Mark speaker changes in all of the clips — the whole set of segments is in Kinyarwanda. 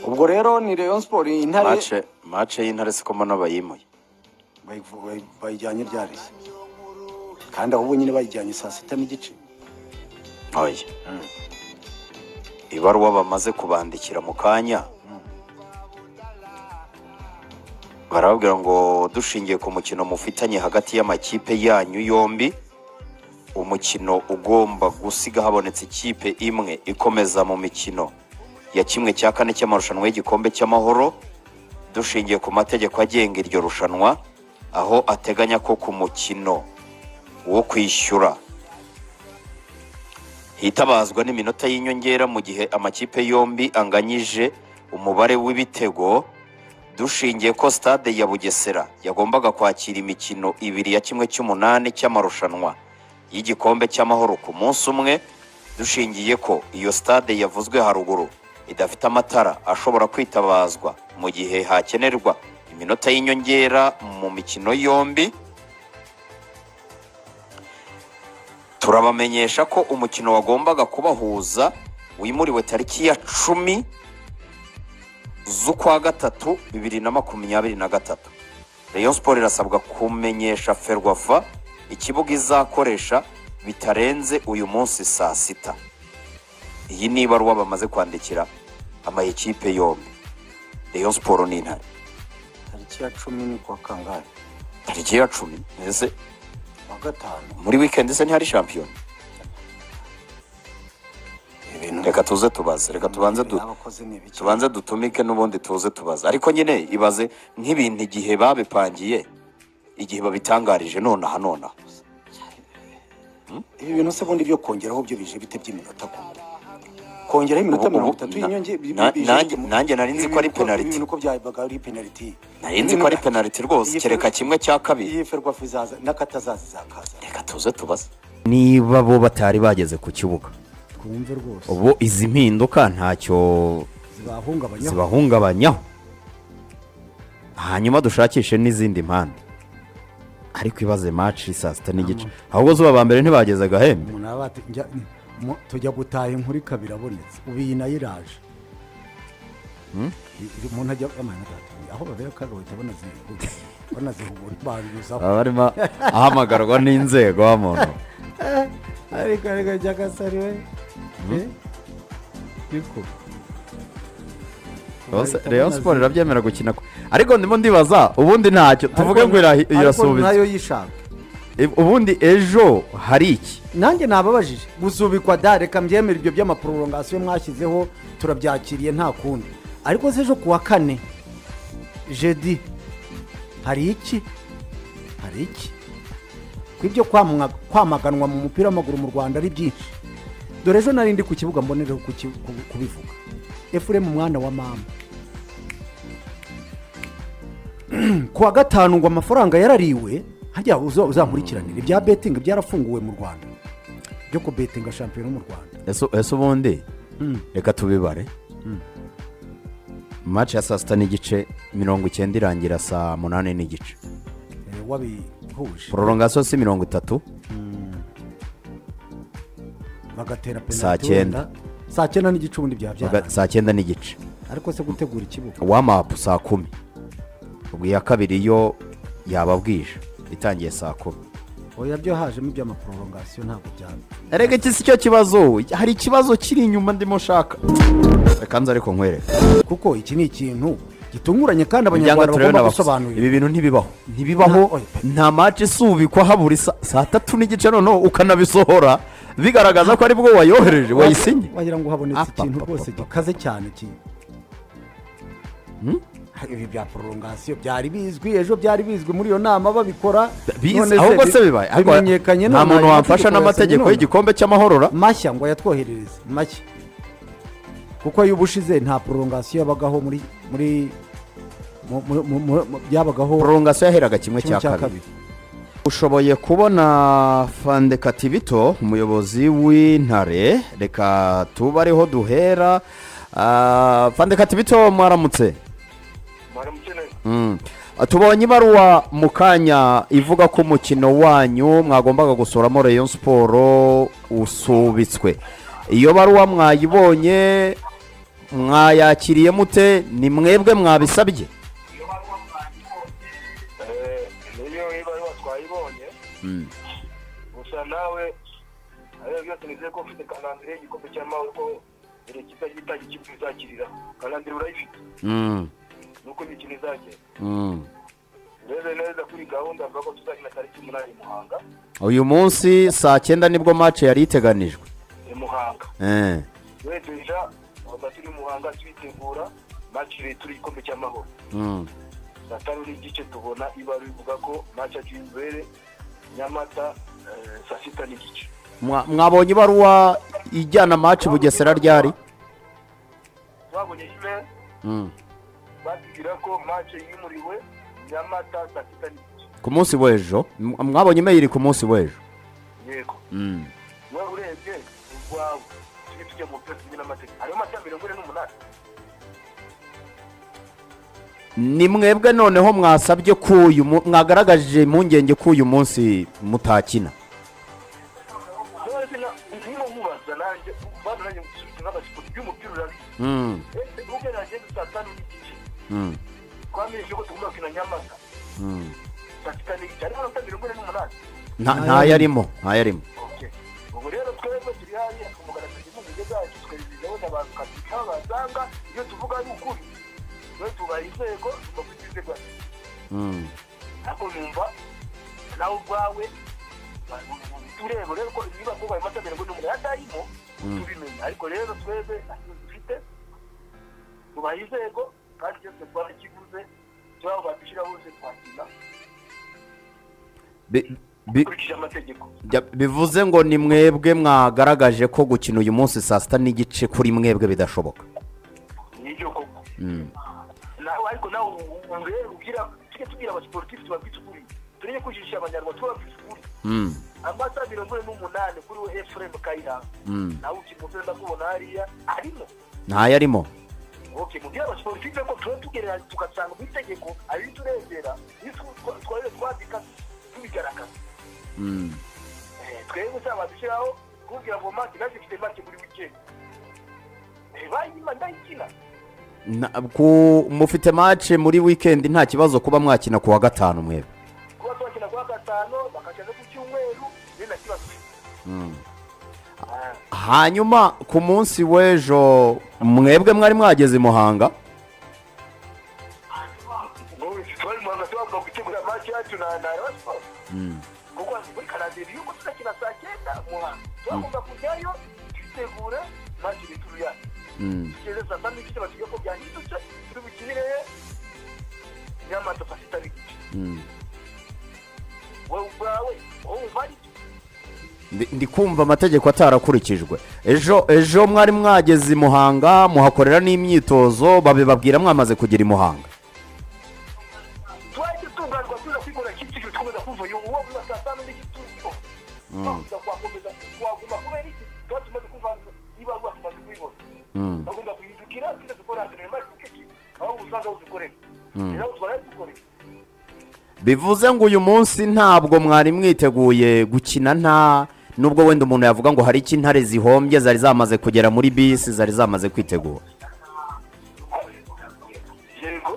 Speaker 1: ubwo rero ni rayon siporo intare
Speaker 2: mace mace y'intare siko mbona bayimuye
Speaker 3: bayivu- bayi- bayijyanye ryarishye kandi aho nyine bayijyanye saa sita n'igice
Speaker 2: oya ibaruwa bamaze kubandikira mu kanya barababwira ngo dushingiye ku mukino mufitanye hagati y'amakipe yanyu yombi umukino ugomba gusiga habonetse ikipe imwe ikomeza mu mikino ya kimwe cya kane cy'amarushanwa y'igikombe cy'amahoro dushingiye ku mategeko agenga iryo rushanwa aho ateganya ko ku mukino wo kwishyura hitabazwa n'iminota y'inyongera mu gihe amakipe yombi anganyije umubare w'ibitego dushingiye ko stade ya bugesera yagombaga kwakira imikino ibiri ya kimwe cy'umunani cy'amarushanwa y'igikombe cy'amahoro ku munsi umwe dushingiye ko iyo stade yavuzwe haruguru idafite amatara ashobora kwitabazwa mu gihe hakenerwa iminota y'inyongera mu mikino yombi turabamenyesha ko umukino wagombaga kubahuza wimuriwe tariki ya cumi z'ukwa gatatu bibiri na makumyabiri na gatatu rayon siporo irasabwa kumenyesha ferwafa ikibuga izakoresha bitarenze uyu munsi saa sita iyi ni ibaruwa bamaze kwandikira amayikipe yombi rayon siporo ni intare
Speaker 3: tariki ya cumi ni kuwa kangahe
Speaker 2: tariki ya cumi mbese
Speaker 3: kuwa gatanu
Speaker 2: muri wikendi se ntihari shampiyona
Speaker 3: ibintu
Speaker 2: reka tuze tubaze reka tubanze du
Speaker 3: abakozi ni ibiki
Speaker 2: tubanze dutumike n'ubundi tuze tubaza ariko nyine ibaze nk'ibintu igihe babipangiye igihe babitangarije nonaha nonaha
Speaker 3: ibi bintu se bundi byo kongeraho byo bije bite by'iminota ku kongeraho iminota
Speaker 2: Ubu- ubu-
Speaker 3: mirongo itatu
Speaker 2: na-
Speaker 3: y'inyongera bi-
Speaker 2: na-
Speaker 3: bije
Speaker 2: nanjye-
Speaker 3: bite mu-
Speaker 2: nanjye nari nzi
Speaker 3: ibi
Speaker 2: ko ari
Speaker 3: bintu
Speaker 2: penalty.
Speaker 3: ibi bintu ko byabaga ari penaliti
Speaker 2: nari nzi ko ari penaliti rwose
Speaker 3: Iyi-
Speaker 2: kereka kimwe cya kabiri
Speaker 3: iyi ferwafa izaza n'akatazaza izakaza
Speaker 2: reka tuze tubaze
Speaker 4: niba bo batari bageze ku kibuga
Speaker 5: twumve rwose
Speaker 4: ubu izi mpinduka ntacyo
Speaker 5: zibahungabanya
Speaker 4: zibahungabanyaho hanyuma dushakishe n'izindi mpande ariko ibaze maci saa sita n'igice ahubwo zuba ba mbere ntibageze agahembe
Speaker 5: umuntu aba ati njya- mu- tujya gutaha inkuru ikaba irabonetse ubu iyi nayo iraje I- i- umuntu ajya amana data aho babera kaga bahita banazihugura banazihugura banduzaho
Speaker 4: aba arimo ahamagarwa n'inzego wa muntu
Speaker 5: ariko ariko jyagasariwe niko
Speaker 4: Rwose Rayon siporo irabyemera gukina ku- ariko ndimo ndibaza ubundi ntacyo tuvuge ngo irahi-
Speaker 5: ariko
Speaker 4: irasubiza
Speaker 5: nayo yishaka
Speaker 4: Ib- ubundi ejo hari iki
Speaker 5: nanjye nababajije gusubikwa da reka mbyemere ibyo by'amaporogasiyo mwashyizeho turabyakiriye nta kundi ariko se ejo ku wa kane jedi hari iki hari iki ko ibyo kwamwa- kwamaganwa mu mupira w'amaguru mu rwanda ari byinshi dore ejo nari ndi ku kibuga mbonereho kuki- ku- kubivuga efuremu mwana wa mama ku wa gatanu ngo amafaranga yarariwe hajya uza- uzakurikiranira ibya betingi byarafunguwe mu rwanda byo kubetinga shampiyona mu rwanda
Speaker 4: ese ese ubundi reka tubibare match ya saa sita n'igice mirongo icyenda irangira saa munani n'igice
Speaker 5: Eh, wabihuje
Speaker 4: pororongasiyo si mirongo itatu
Speaker 5: bagatera
Speaker 4: Saa
Speaker 5: penaliti
Speaker 4: cyenda.
Speaker 5: wenda. saa cyenda n'igice ubundi byaba
Speaker 4: baga-
Speaker 5: byarangiye
Speaker 4: saa cyenda n'igice
Speaker 5: ariko se gutegura ikibuga
Speaker 4: wamapu saa kumi ubwo iya kabiri yo yaba bwije itangiye saa kumi
Speaker 5: oya byo hajemo iby'amaporogasiyo ntabwo byaba
Speaker 4: erega iki si cyo kibazo hari ikibazo kiri inyuma ndimo nshaka reka nze ariko nkwereka
Speaker 5: kuko iki ni ikintu gitunguranye kandi
Speaker 4: kugira ngo
Speaker 5: abanyarwanda
Speaker 4: turebe
Speaker 5: bagomba
Speaker 4: n'abakuzi. ibi
Speaker 5: gusobanurira
Speaker 4: bintu ntibibaho ntibibaho
Speaker 5: Nta- oya, pe-
Speaker 4: nta maci isubikwa habura isa- saa tatu n'igice noneho ukanabisohora bigaragaza ko aribwo wayohereje wayisinye
Speaker 5: wagira ngo habonetse
Speaker 4: Apa,
Speaker 5: ikintu
Speaker 4: apa,
Speaker 5: rwose
Speaker 4: apa, apa.
Speaker 5: gikaze cyane ki ibi bya porogasiyo byari bizwi ejo byari bizwi muri iyo nama babikora none
Speaker 4: bize ahubwo
Speaker 5: bi-
Speaker 4: se bibaye ariko
Speaker 5: bimenyekanye
Speaker 4: nta
Speaker 5: none
Speaker 4: muntu
Speaker 5: ayo
Speaker 4: wamfasha
Speaker 5: mategeko
Speaker 4: n'amategeko
Speaker 5: yasenye none.
Speaker 4: y'igikombe cy'amahorora
Speaker 5: mashya ngo yatwoherereze mashya kuko y'ubushize nta porogasiyo yabagaho muri muri mu- mu- mu- mu- mu- byabagaho
Speaker 4: porongasiyo yaheraga kimwe
Speaker 5: kimwe
Speaker 4: cya kabiri ushoboye kubona fandeka tibito umuyobozi w'intare reka tuba ariho duhera Ah, fandeka tibito mwaramutse Mm. tubonye ibaruwa mu kanya ivuga ko umukino wanyu mwagombaga gusuramo rayon siporo usubitswe iyo baruwa mwayibonye mwayakiriye mute ni mwebwe mwabisabye
Speaker 6: Eh, niyo iba ariho twayibonye gusa nawe ariyo byose nizeye ko ufite kanandire y'igikombe cy'amahoro ko buri kipe yitaye ikipe izakirira kanandire urayifite
Speaker 4: Mm,
Speaker 6: nuko imikino izagenda
Speaker 4: mm.
Speaker 6: urebe neza kuri gahunda avuga ko tuzakina tariki umunani i muhanga
Speaker 4: uyu munsi saa cyenda nibwo mace yari iteganijwe
Speaker 6: i muhanga
Speaker 4: Eh,
Speaker 6: rero deja tuba turi i muhanga tuyitegura maci leta turi igikombe cy'amahoro
Speaker 4: mm.
Speaker 6: saa tanu n'igice tubona ibara bivuga ko maci y'imbere nyamata eh, saa sita n'igice
Speaker 4: Mwa- mwabonye ibaruwa ijyana mace bugesera ryari
Speaker 6: twabonye email
Speaker 4: Mm.
Speaker 6: batubwira ko match yimuriwe nyamata saa sita n'igice
Speaker 4: ku munsi w'ejo M- mwabonye imeyiri ku munsi w'ejo
Speaker 6: yego
Speaker 4: Mm.
Speaker 6: wowe urebye urwawe tujye tujya mu byose bimwe n'amategeko hariho amata mirongo ine n'umunani
Speaker 4: ni mwebwe noneho mwasabye ko uyu mu- mwagaragaje impungenge ko uyu munsi mutakina
Speaker 6: none se na- niba mubaza nanjye bana nanjye musubize nk'abasipoti by'umupira urabizi
Speaker 4: Mm,
Speaker 6: ese ubwe nagenda saa tanu n'igice
Speaker 4: mm,
Speaker 6: twamenyeshe ko tugomba gukina nyamata
Speaker 4: mm.
Speaker 6: saa sita n'igice hariho amata mirongo ine n'umunani
Speaker 4: Nta- ntayarimo ntayarimo
Speaker 6: Okay. ubu rero twebwe turi hariya tumugaragaza impungenge zacu tukazigezaho n'abantu tukabika aho basanga iyo tuvuga ari ukuri twe tubaha inzego tugomba inzego
Speaker 4: Mm.
Speaker 6: ariko numva nawe ubwawe ureba rero ko niba kuba ayo mata mirongo n'umunani atayimo tubimenya ariko rero twebwe ntacyo dufite tubaha inzego kandi byose twarakivuze turaho badushyira hose twakina
Speaker 4: Bi- bi-
Speaker 6: dukurikije amategeko
Speaker 4: bya- bivuze ngo ni mwebwe mwagaragaje ko gukina uyu munsi saa sita n'igice kuri mwebwe bidashoboka
Speaker 6: nibyo koko nawe ariko nawe ureba ubwira tujye tubwira abasiporutifu tubabwite ukuri turebe kujijisha abanyarwanda tubabwite ukuri
Speaker 4: Mm,
Speaker 6: amata mirongo ine n'umunani kuri we efuremu kayiranga
Speaker 4: mm.
Speaker 6: nawe ukina umupira ndakubona hariya arimo
Speaker 4: ntayarimo
Speaker 6: okay mubwira abasiporutife ko tuba tugerera tugasanga mu itegeko ari turebera iyo twa- twarere twandika tubigaragaza
Speaker 4: Mm.
Speaker 6: Eh, twebwe usaba badushyiraho kubwira ngo mati naje mfite mati buri wikendi bayima ndayikina
Speaker 4: Na- ku- mufite mace muri wikendi nta kibazo kuba mwakina ku wa gatanu mwebwe
Speaker 6: kuba twakina kuwa gatanu bakashyira ku cyumweru ni na kibazo Ah,
Speaker 4: hanyuma ku munsi w'ejo mwebwe mwari mwageze i muhanga
Speaker 6: ubu twari mu Rwanda tugomba gutegura mati yacu na na Rayon Sports. kuko muri karandeli yuko tuzakina saa cyenda muhanga twagomba kujyayo twitegure mati bituru yacu tugeze saa saba n'igice batubwiye ko byahindutse turi bukinire nyamata saa sita n'igice wowe ubwawe wowe umva ari byo
Speaker 4: Ndi- ndi kumva amategeko atarakurikijwe ejo ejo mwari mwageze i muhanga muhakorera n'imyitozo babibabwira mwamaze kugera i muhanga
Speaker 6: twahise tunganirwa tuza kwigura kicukiro twemeza kumva uyu uwo uza saa saba n'igice turiho twakomeza kwakomeza twaguma kubera iki tuba tumaze kumva niba ruba tumaze kubibona bagomba guhindukira tuze dukora akantu mazi kukiki aho usanga udukorera rero tubaye dukorera
Speaker 4: bivuze ngo uyu munsi ntabwo mwari mwiteguye gukina nta nubwo wenda umuntu yavuga ngo hari icyo intare zihombye zari zamaze kugera muri bisi zari zamaze kwitegura
Speaker 6: yego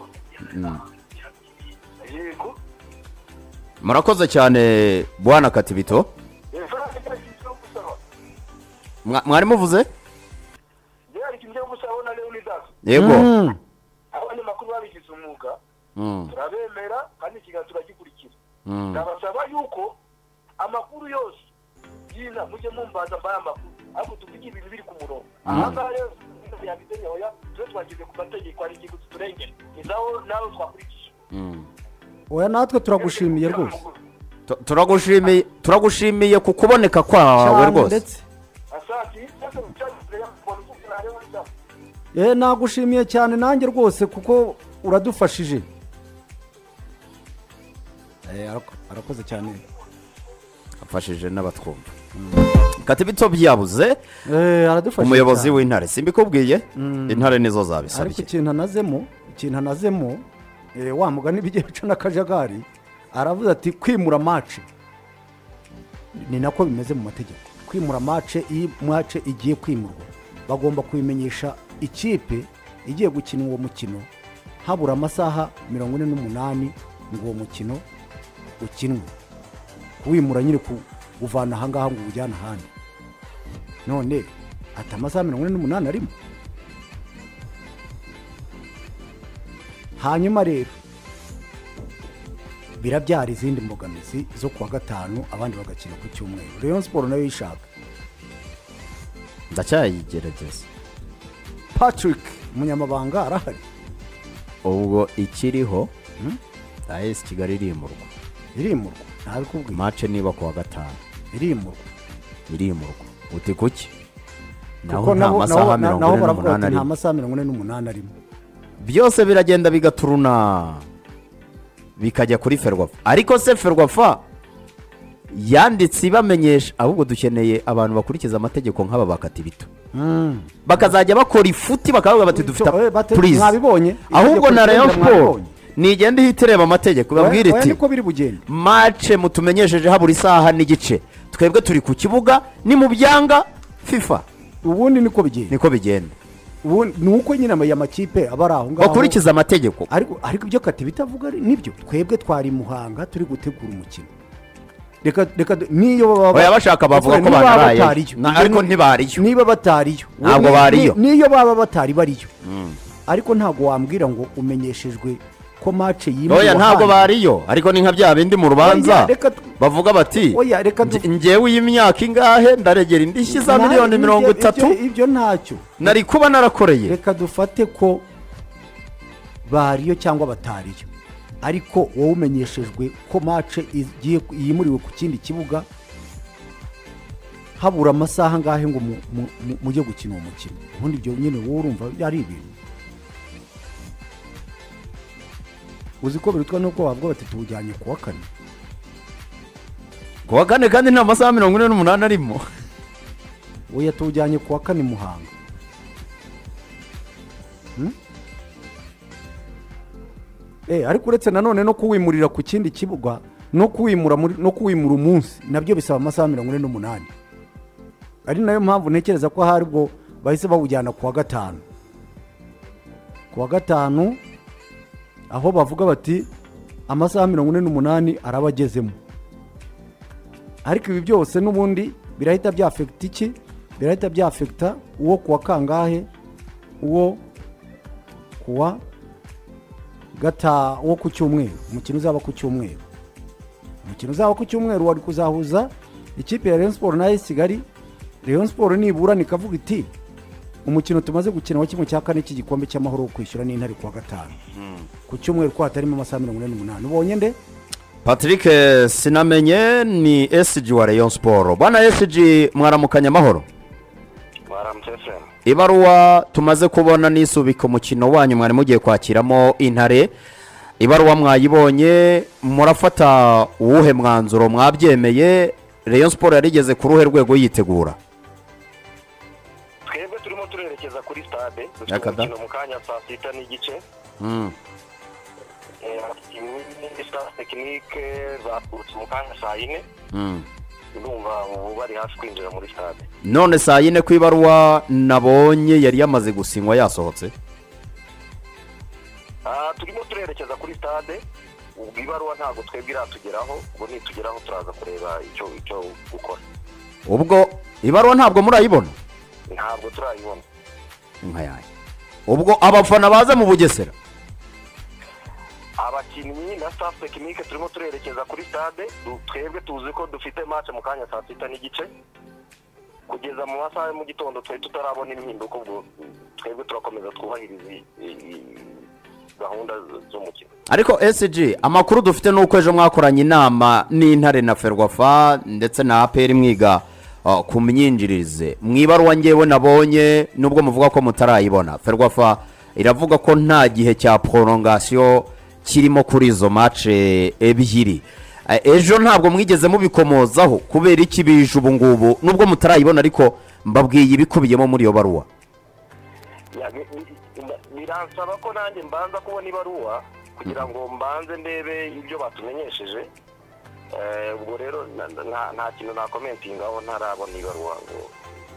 Speaker 6: yego
Speaker 4: murakoze cyane bwana katibito
Speaker 6: ifaranga cyari ikintu cyo gusaba
Speaker 4: Mwa- mwari muvuze
Speaker 6: byari ikintu cyo gusaba na leonidas
Speaker 4: yego
Speaker 5: Mm.
Speaker 6: abanyamakuru babigize umwuga
Speaker 4: Mm,
Speaker 6: turabemera kandi ikiganiro turagikurikira
Speaker 4: mm.
Speaker 6: ndabasaba yuko amakuru yose yiza mujye mumbaza mbaye amakuru ariko tuvuge ibintu biri ku murongo ahangaha rero yabizenye hoya tube twageze ku mategeko hari igihe turengera ni naho nawe twakurikije
Speaker 5: oya natwe turagushimiye rwose
Speaker 4: Tu- turagushimiye turagushimiye ku kuboneka kwawe
Speaker 5: Cyane
Speaker 4: rwose
Speaker 5: ndetse
Speaker 6: asati cyose mucyagire umuntu ukubwira rero nda
Speaker 5: Eh, nagushimiye cyane nanjye rwose kuko uradufashije Eh, arako- arakoze cyane
Speaker 4: afashije n'abatwumva katibito byabuze
Speaker 5: Eh, aradufashije
Speaker 4: umuyobozi
Speaker 5: cyane.
Speaker 4: w'intare simbikubwiye intare nizo zabisabye
Speaker 5: ariko ikintu anazemo ikintu anazemo eh, wa mugani bigiye bica n'akajagari aravuze ati kwimura mace ni nako bimeze mu mategeko kwimura mace iyo mace igiye kwimurwa bagomba kubimenyesha ikipe igiye gukina uwo mukino habura amasaha mirongo ine n'umunani ngo uwo mukino ukinwe kuwimura nyine kuwuvana ahangaha ngo uwujyane ahandi none ati amasaha mirongo ine n'umunani arimo hanyuma rero birabyara izindi mbogamizi zo kuwa gatanu abandi bagakina ku cyumweru rayon siporo nayo yishaka
Speaker 4: ndacyayigerageza
Speaker 5: patrick umunyamabanga arahari
Speaker 4: ubwo ikiriho ayesi kigali irimurwa
Speaker 5: irimurwa ntabikubwira
Speaker 4: mace niba kuwa gatanu
Speaker 5: irimurwa
Speaker 4: irimurwa uti kuki naho
Speaker 5: kuko
Speaker 4: nta
Speaker 5: nabo
Speaker 4: masaha
Speaker 5: nabo-
Speaker 4: mirongo
Speaker 5: nabo
Speaker 4: ine
Speaker 5: baravuga
Speaker 4: n'umunani
Speaker 5: bati nta
Speaker 4: arimo
Speaker 5: masaha mirongo ine n'umunani arimo
Speaker 4: byose biragenda bigaturuna bikajya kuri ferwafa ariko se ferwafa yanditse ibamenyesha ahubwo dukeneye abantu bakurikiza amategeko nk'aba bakatirito bakazajya bakora ifuti bakavuga bati dufite
Speaker 5: Cyo, eh, bate-
Speaker 4: purize
Speaker 5: mwabibonye?
Speaker 4: ahubwo
Speaker 5: Itegeko
Speaker 4: na rayon
Speaker 5: rigenga
Speaker 4: siporo
Speaker 5: mwabibonye?
Speaker 4: nigenda ihita ireba amategeko babwire
Speaker 5: Oya- oya
Speaker 4: iti
Speaker 5: niko biri bugende
Speaker 4: mace mutumenyesheje habura isaha n'igice twebwe turi ku kibuga ni mu byanga fifa
Speaker 5: ubundi niko bigenda
Speaker 4: niko bigenda
Speaker 5: ubundi ni uko nyine ama- aya makipe aba ari aho ngaho
Speaker 4: bakurikiza amategeko
Speaker 5: ariko ariko ibyo kati bitavuga ari- nibyo twebwe twari i muhanga turi gutegura umukino reka reka du- niyo baba
Speaker 4: Oya, bashaka bavuga ko
Speaker 5: Niba baba
Speaker 4: banarayeyo.
Speaker 5: batariyo.
Speaker 4: Na- ariko ntibariyo.
Speaker 5: niba batariyo
Speaker 4: Ntabwo
Speaker 5: Ni-
Speaker 4: bariyo.
Speaker 5: ni- niyo baba batari bariyo ariko ntabwo wambwira ngo umenyeshejwe ko mace yimuwe
Speaker 4: oya ntabwo bariyo ariko ni nka bya bindi mu
Speaker 5: Oya,
Speaker 4: rubanza
Speaker 5: reka tu-
Speaker 4: bavuga bati
Speaker 5: Oya, reka tu-
Speaker 4: "Nge- njyewe y'imyaka ingahe ndaregera indishyi za miliyoni mirongo itatu
Speaker 5: ibyo ntacyo
Speaker 4: nari kuba narakoreye
Speaker 5: reka dufate ko bariyo cyangwa batariyo ariko wowe umenyeshejwe ko mace igiye yimuriwe ku kindi kibuga habura amasaha angahe ngo mu- mu- mu- mujye gukina uwo mukino ubundi ibyo nyine wowe urumva ari ibintu uzi ko birutwa nuko wavuga bati tuwujyanye ku wa kane
Speaker 4: ku wa kane kandi nta masaha mirongo ine n'umunani arimo
Speaker 5: oya tuwujyanye ku wa kane muhanga Hmm? Eh, ariko uretse nanone no kuwimurira ku kindi kibuga no kuwimura muri- no kuwimura umunsi nabyo bisaba amasaha mirongo ine n'umunani ari nayo mpamvu ntekereza ko hari ubwo bahise bawujyana ku wa gatanu ku wa gatanu aho bavuga bati amasaha mirongo ine n'umunani araba agezemo ariko ibi byose n'ubundi birahita byafekita iki birahita byafekita uwo kuwa kangahe uwo kuwa gata uwo ku cyumweru umukino uzaba ku cyumweru umukino uzaba ku cyumweru wari kuzahuza ikipe ya Rayon Sport na AS Kigali Rayon Sport niburana ikavuga iti umukino tumaze gukina wa kimwe cya kane cy'igikombe cy'amahoro wo kwishyura n'intare kuwa gatanu ku cyumweru ko hatarimo amasaha mirongo ine n'umunani ubonye nde
Speaker 4: patrick eh, sinamenye ni esiji wa rayon siporo bwana esiji mwaramukanya amahoro
Speaker 6: mwaramutse se
Speaker 4: ibaruwa tumaze kubona nisubika umukino wanyu mwari mugiye kwakiramo intare ibaruwa mwayibonye murafata uwuhe mwanzuro mwabyemeye rayon siporo yarigeze ku ruhe rwego yitegura
Speaker 6: twebwe turimo turerekeza kuri stade dufite
Speaker 4: Yakada.
Speaker 6: umukino mu kanya saa sita n'igice Eh, abakinnyi ni staff tekinike baturutse mu kanya saa yine ndumva ubu bari hafi kwinjira muri stade
Speaker 4: none saa yine ku ibaruwa nabonye yari yamaze gusinywa yasohotse
Speaker 6: Ah, turimo turerekeza kuri stade ubwo ibaruwa ntabwo twebwe iratugeraho ubwo nitugeraho turaza kureba icyo icyo gukora
Speaker 4: ubwo ibaruwa ntabwo murayibona
Speaker 6: ntabwo turayibona
Speaker 4: inka yanjye ubwo abafana baza mu bugesera
Speaker 6: abakinnyi na staff tekinike turimo turerekeza kuri stade du- twebwe tuzi ko dufite match mu kanya saa sita n'igice kugeza mu masaha ya mu gitondo twari tutarabona impinduka ubwo twebwe turakomeza twubahiriza i- i- i- gahunda z- z'umukino
Speaker 4: ariko esiji amakuru dufite ni uko ejo mwakoranye inama n'intare na ferwafa ndetse na aperi mwiga uh, ku myinjirize mu ibaruwa ngewe nabonye nubwo muvuga ko mutarayibona ferwafa iravuga ko nta gihe cya porongasiyo kirimo kuri izo mace ebyiri Eh, ejo ntabwo mwigeze mubikomozaho kubera iki bije ubu ngubu nubwo mutarayibona ariko mbabwiye ibikubiyemo muri iyo baruwa
Speaker 6: Ya, bi- bi- bi- biransaba ko nanjye mbanza kubona ibaruwa kugira ngo mbanze ndebe ibyo batumenyesheje Eh, ubwo rero na- na- nta kintu nakomentingaho ntarabona ibaruwa ngo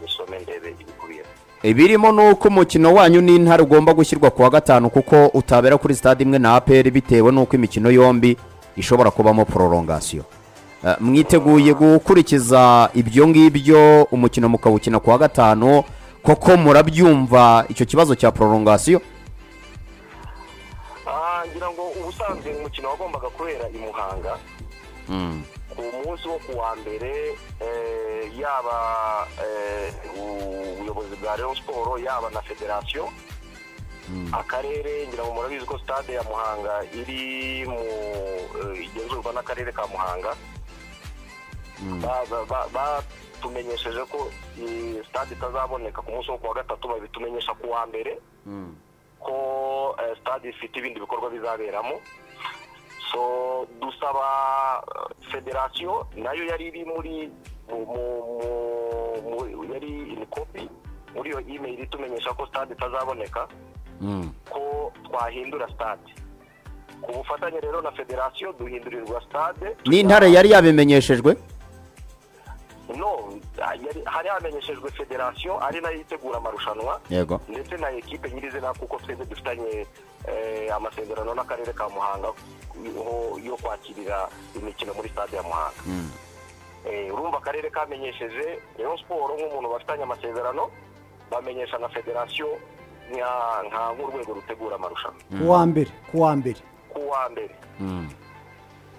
Speaker 6: nisome ndebe ibikubiye
Speaker 4: ibirimo ni uko umukino wanyu n'intare ugomba gushyirwa ku wa gatanu kuko utabera kuri sitade imwe na aperi bitewe n'uko imikino yombi ishobora kubamo pororongasiyo Eh, mwiteguye gukurikiza ibyo ngibyo umukino mukawukina ku wa gatanu koko murabyumva icyo kibazo cya pororongasiyo
Speaker 6: Ah, ngira ngo ubusanzwe umukino wagombaga kubera i muhanga ku munsi wo ku wa mbere eh, yaba eh, ubuyobozi bwa Rayon Sport yaba na federasiyo akarere ngira ngo murabizi ko stade ya muhanga iri mu eh, igenzurwa n'akarere ka muhanga Ba- ba- ba- batumenyesheje ko eh, stade itazaboneka ku munsi wo ku wa gatatu babitumenyesha ku wa mbere ko eh, stade ifite ibindi bikorwa bizaberamo so dusaba eh, federasiyo nayo yari iri muri mu- mu- mu- mu- yari in copy muri iyo email itumenyesha ko stade itazaboneka ko twahindura stade ku bufatanye rero na federasiyo duhindurirwa stade
Speaker 4: n'intare yari yabimenyeshejwe
Speaker 6: no yari- hari hamenyeshejwe federasiyo ari nayo itegura amarushanwa
Speaker 4: yego
Speaker 6: ndetse na ekipe nyirizina kuko twese dufitanye eh, amasezerano n'akarere ka muhanga yo- yo kwakirira imikino muri stade ya muhanga Eh, urumva akarere kamenyesheje rayon siporo nk'umuntu bafitanye amasezerano bamenyesha na federasiyo nka nka- nk'urwego rutegura amarushanwa
Speaker 5: ku wa mbere ku wa mbere
Speaker 6: ku wa mbere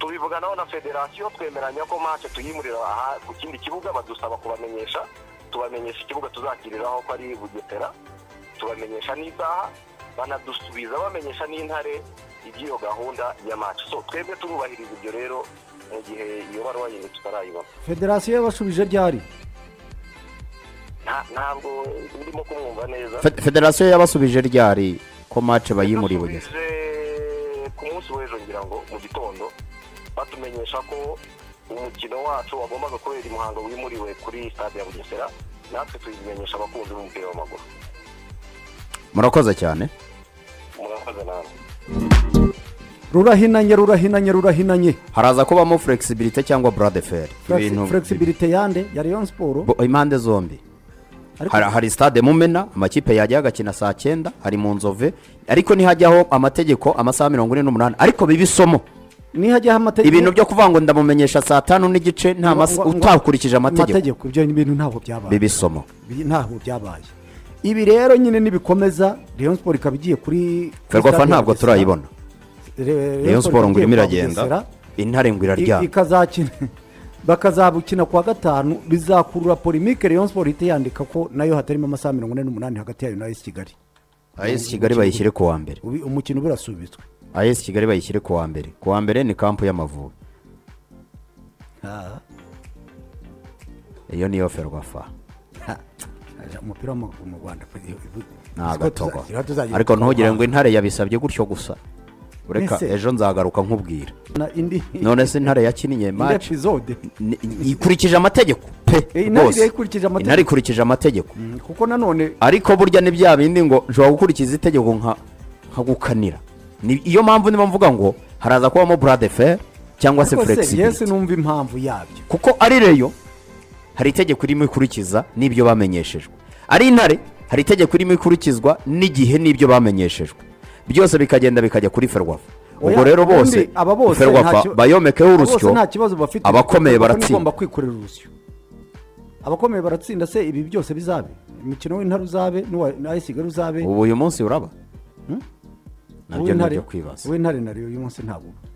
Speaker 6: tubivuganaho na federasiyo twemeranya ko mace tuyimurira aha ku kindi kibuga badusaba kubamenyesha tubamenyesha ikibuga tuzakiriraho ko ari bugesera tubamenyesha n'isaha banadusubiza bamenyesha n'intare iby'iyo gahunda ya mace so twebwe turubahiriza ibyo rero mu gihe iyo baruwa yindi tutarayibona
Speaker 5: federasiyo yabashubije ryari
Speaker 6: Nta- ntabwo ndimo kumwumva neza
Speaker 4: Fe- federasiyo yabasubije ryari ko mace bayimuriye bugeze
Speaker 6: Basubije ku munsi w'ejo ngira ngo mu gitondo batumenyesha ko umukino wacu wagombaga kubera i muhanga wimuriwe kuri stade ya bugesera natwe tubimenyesha abakunzi b'umupira w'amaguru
Speaker 4: murakoze cyane
Speaker 6: murakoze nawe
Speaker 5: rurahinanye rurahinanye rurahinanye
Speaker 4: haraza kubamo flexibility cyangwa buradeferi
Speaker 5: flexibility yande ya rayon siporo
Speaker 4: impande zombi
Speaker 5: ariko
Speaker 4: hari, hari stade mumena amakipe yajya agakina saa cyenda hari mu nzove ariko ntihajyaho amategeko amasaha mirongo ine n'umunani ariko biba isomo
Speaker 5: nihajyaho amategeko
Speaker 4: ibintu byo kuvuga ngo ndamumenyesha saa tanu n'igice nta
Speaker 5: ngo-
Speaker 4: masa-
Speaker 5: ngo- ngo-
Speaker 4: utakurikije amategeko
Speaker 5: amategeko ibyo bintu ntabwo byabaye
Speaker 4: biba isomo
Speaker 5: Ibi ntabwo byabaye ibi rero nyine nibikomeza rayon siporo ikaba igiye kuri
Speaker 4: ferwafa ntabwo turayibona
Speaker 5: rayon
Speaker 4: rayon siporo ngo irimo
Speaker 5: Bugesera.
Speaker 4: iragenda intare ngo
Speaker 5: I-
Speaker 4: iraryama
Speaker 5: ikazakina bakazabukina kuwa gatanu bizakurura polimike rayon siporo ihita yandika ko nayo hatarimo amasaha mirongo ine n'umunani hagati yayo na esi kigali
Speaker 4: as kigali bayishyire ku wa mbere
Speaker 5: Ubi- umukino uba urasubitswe
Speaker 4: as kigali bayishyire ku wa mbere ku wa mbere ni kampu y'amavubi iyo niyo ferwafa
Speaker 5: Ha, umupira w'amaguru mu rwanda
Speaker 4: ni agatogo ariko ntugire ngo intare yabisabye gutyo gusa ureka
Speaker 5: Mbese-
Speaker 4: ejo nzagaruka nkubwira
Speaker 5: indi
Speaker 4: none se intare yakiniye
Speaker 5: indi
Speaker 4: maci
Speaker 5: episode
Speaker 4: ni- ikurikije amategeko pe
Speaker 5: Eh, intare
Speaker 4: rwose.
Speaker 5: ikurikije amategeko.
Speaker 4: intare ikurikije amategeko
Speaker 5: Mm, kuko nanone
Speaker 4: ariko burya ni bya bindi ngo nshobora gukurikiza itegeko nka nkagukanira Ni- iyo mpamvu niba mvuga ngo haraza kubamo burade fer cyangwa se
Speaker 5: ariko se yesi
Speaker 4: flexibility
Speaker 5: numva impamvu yabyo
Speaker 4: kuko ari reyo hari itegeko irimo ikurikiza n'ibyo bamenyeshejwe ari intare hari itegeko irimo ikurikizwa n'igihe n'ibyo bamenyeshejwe byose bikagenda bikajya kuri ferwafa ubwo
Speaker 5: Oya,
Speaker 4: rero bose
Speaker 5: ubundi aba bose nta
Speaker 4: ferwafa
Speaker 5: ki-
Speaker 4: bayomekeho
Speaker 5: aba bose
Speaker 4: urusyo
Speaker 5: nta kibazo bafite
Speaker 4: abakomeye
Speaker 5: Ferwafa
Speaker 4: baratsinda.
Speaker 5: igomba kwikorera urusyo abakomeye baratsinda se ibi byose bizabe umukino w'intare uzabe n'uwa ayisigara uzabe
Speaker 4: ubu uyu munsi uraba nabyo
Speaker 5: uw'intare-
Speaker 4: nabyo kwibaza
Speaker 5: uw'intare na riyo uyu munsi ntabwo uba.